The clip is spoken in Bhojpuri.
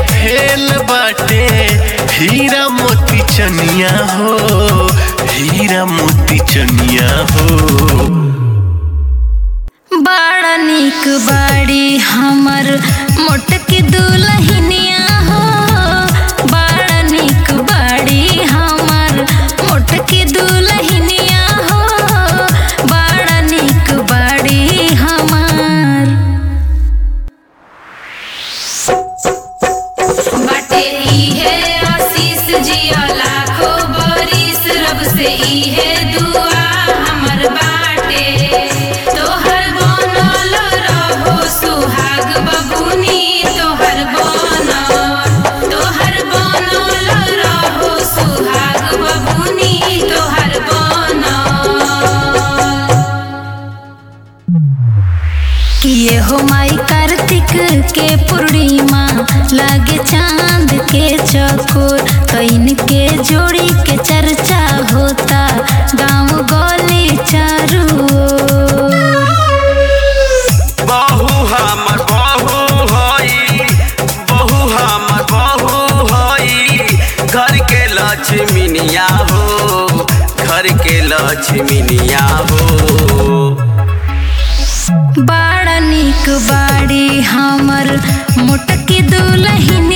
फेल बाटे हीरा मोती चनिया हो हीरा मोती चनिया हो बड़ा निक बाड़ी हमर मोटकी दुलहिनिया हो बड़ा निक बाड़ी हमर मोटकी दुलहिनिया हो बड़ा निक बाड़ी हमर बाटे इहे आशीष जिया लाखो बरिस रब से इहे दुआ हमर बाटे तोहर बनल रहो सुहाग बबुनी तोहर बनल तोहर बनल रहो सुहाग बबुनी तोहर बनल किए हो माई कार्तिक के पूर्णिमा लागे चांद के चकोर कैन के जोड़ी के चर्चा होता गांव गली चारू ओर। बहु हमर बहु हई बहु हमर बहु हई घर के लक्ष्मीनिया हो घर के लक्ष्मीनिया हो बड़ा निक बाड़ी हमर मोटकी दुलहिन